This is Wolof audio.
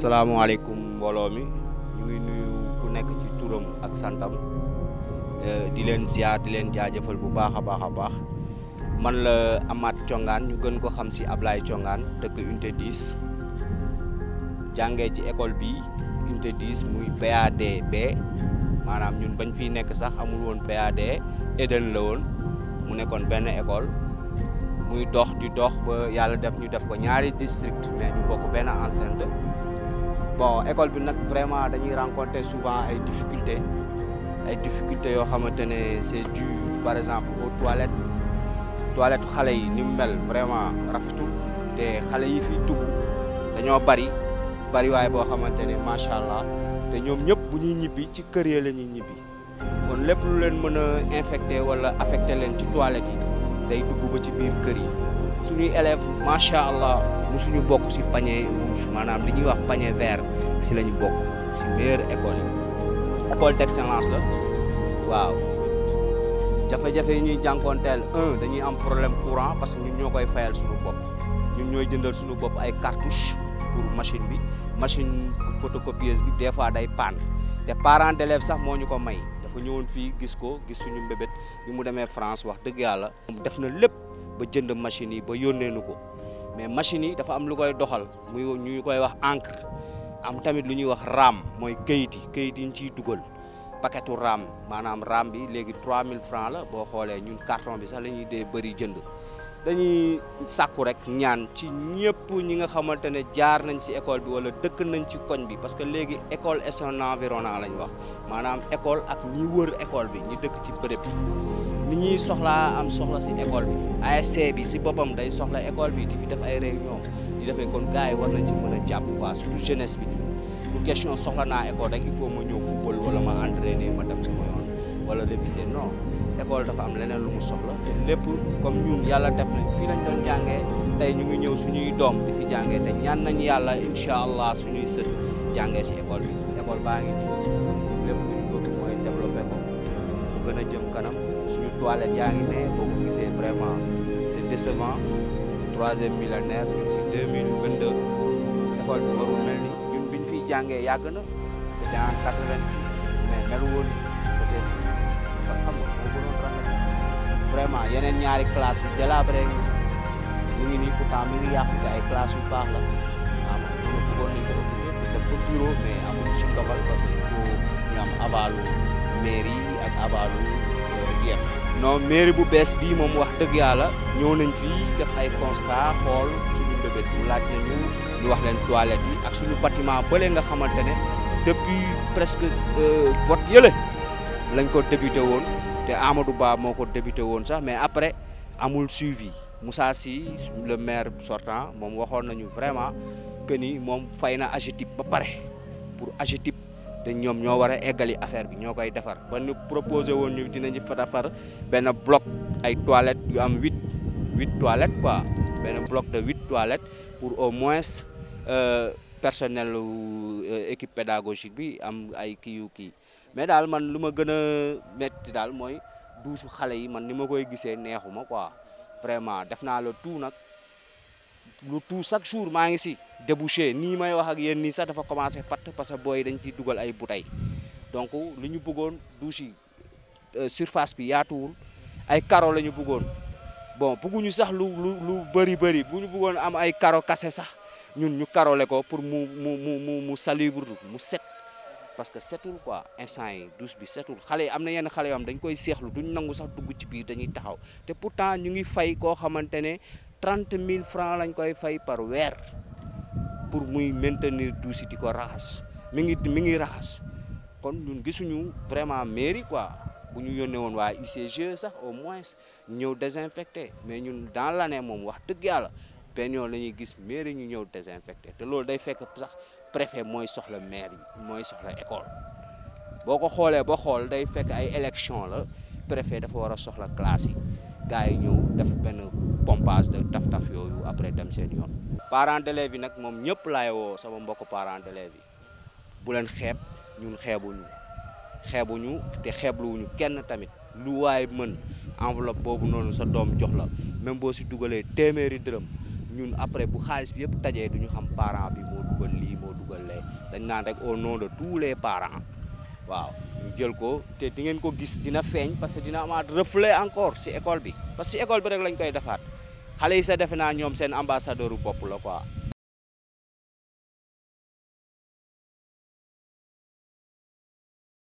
salaamaaleykum mbooloo mi ñu ngi nuyu ku nekk ci turam ak santam di leen ziar di leen jaajëfal bu baax a baax a baax man la Amath Thiongane ñu gën ko xam si Ablaye Thiongane dëkk unité 10 jàngee ci école bi unité 10 muy PAD B maanaam ñun bañ fiy nekk sax amul woon PAD Eden la woon mu nekkoon benn école muy dox di dox ba yàlla def ñu def ko ñaari district mais ñu bokk benn enceinte bon école bi nag vraiment dañuy rencontrer souvent ay difficultés ay difficultés yoo xamante ne c'est dû par exemple aux toilettes toilettes xale yi ni mu mel vraiment rafetul te xale yi fi dugg dañoo bari bari waaye boo xamante ne macha allah te ñoom ñëpp bu ñuy ñibbi ci kër ya la ñuy ñibbi kon lépp lu leen mën a infecté wala affecté leen ci toilettes yi day dugg ba ci biir kër yi suñuy élèves macha allah musuñu bokk si panier rouge maanaam li ñuy wax panier vert si la ñu bokk si meilleure école yi école d'excellence la waaw jafe-jafe yi ñuy jànkoonteel un dañuy am problème courant parce que ñun ñoo koy fayal suñu bopp ñun ñooy jëndal suñu bopp ay cartouches pour machine bi machine photocopieuse bi des fois day panne te parents d'élèves sax moo ñu ko may dafa ñëwoon fii gis ko gis suñu mbébét bi mu demee France wax dëgg yàlla moom def na lépp ba jënd machines yi ba yónnee nu ko mais machines yi dafa am lu koy doxal muy ñu koy wax encre am tamit lu ñuy wax RAM mooy kayit yi kayit yi ñu ciy dugal paquetu RAM maanaam RAM bi léegi 3000 francs la boo xoolee ñun carton bi sax la ñuy dee bëri jënd dañuy sàkku rek ñaan ci ñëpp ñi nga xamante ne jaar nañ ci école bi wala dëkk nañ ci koñ bi parce que léegi école et son environnement lañ wax maanaam école ak ñi wër école bi ñi dëkk ci bërëb bi ni ñuy soxlaa am soxla ci école bi ASC bi ci boppam day soxla école bi di fi def ay réunion di defee kon gars yi war nañ ci mën a jàpp quoi surtout jeunesse bi du question soxla naa école rek il faut ma ñëw football wala ma entraîner ma dem sama yoon wala réviser non école dafa am leneen lu mu soxla te lépp comme ñun yàlla def nañ fii lañ doon jàngee tey ñu ngi ñëw suñuy doom di fi jàngee te ñaan nañ yàlla incha allah suñuy sët jàngee ci école bi école baa ngi nii lépp lu ñu bëgg mooy développé ko mu gën a jëm kanam suñu toilette yaa ngi ne boo ko gisee vraiment c'est décevant troisième millénaire ñu ngi ci deux mille vingt deux école bi warul mel ni ñun biñ fiy jàngee yàgg na c'était en quatre-vingt-six mais melu woon ni c'était kon xam nga moo gënoon rafet vraiment yeneen ñaari classe yu délabré ngi mu ngi nii pourtant mi ngi yàqu te ay classe yu baax la waaw ma bëggoon nañ ko occupé pour def ko bureau mais amuñu si ndogal parce que il faut ñu am avalu mairie ak avalu jeex non mairie bu bees bii moom wax dëgg yàlla ñëw nañ fii def ay constat xool suñu mbébét bu laaj nañu ñu wax leen toilettes yi ak suñu bâtiment bële nga xamante ne depuis presque vote yële lañ ko débuté woon te Amadou Ba moo ko débuté woon sax mais après amul suivi Moussa Sy le maire sortant moom waxoon nañu vraiment que ni moom fay na AGETIP ba pare pour AGETIP te ñoom ñoo war a eggali affaire bi ñoo koy defar ba ñu proposé woon ñu dinañu fa defar benn bloc ay toilettes yu am huit huit toilettes quoi benn bloc de huit toilettes pour au moins personnel équipe pédagogique bi am ay kii yu kii mais daal man lu ma gën a métti daal mooy douche xale yi man ni ma koy gisee neexuma quoi vraiment def naa la tout nag lu tout chaque jour maa ngi si débouché nii may wax ak yéen nii sax dafa commencé fatt parce que booy dañ ciy dugal ay bouteilles donc li ñu bëggoon douche yi surface bi yaatuwul ay carreaux la ñu bëggoon bon bëgguñu sax lu lu lu bëri bëri bu ñu bëggoon am ay carreaux cassé sax ñun ñu carrelé ko pour mu mu mu mu mu salubre mu set parce que setul quoi instant yi douche bi setul xale yi am na yenn xale yoo xam dañ koy seexlu duñ nangu sax dugg ci biir dañuy taxaw te pourtant ñu ngi fay koo xamante ne trente mille francs lañ koy fay par weer pour muy maintenir douche yi di ko raxas mi ngi mi ngi raxas kon ñun gisuñu vraiment mairie quoi bu ñu yónnee woon waa UCG sax au moins ñëw désinfecté mais ñun dans l'année moom wax dëgg yàlla benn yoon la ñuy gis mairie ñu ñëw désinfecté te loolu day fekk sax préfet mooy soxla maire yi mooy soxla école boo ko xoolee ba xool day fekk ay élection la préfet dafa war a soxla classe yi gars yi ñëw def benn pompage de taf-taf yooyu après dem seen yoon. parents d'élèves yi nag moom ñëpp laay woo sama mbokk parents d'élèves yi bu leen xeeb ñun xeebuñu xeebuñu te xeebluwuñu kenn tamit lu waay mën enveloppe boobu noonu sa doom jox la même boo si dugalee téeméeri dërëm. ñun après bu xaalis bi yëpp tajee du ñu xam parent bi moo dugal lii moo dugal lee dañ naan rek au nom de tous les parents waaw ñu jël ko te di ngeen ko gis dina feeñ parce que dina amaat reflet encore si école bi parce que si école bi rek lañ koy defaat xale yi sa defe naa ñoom seen ambassadeur bu bopp la quoi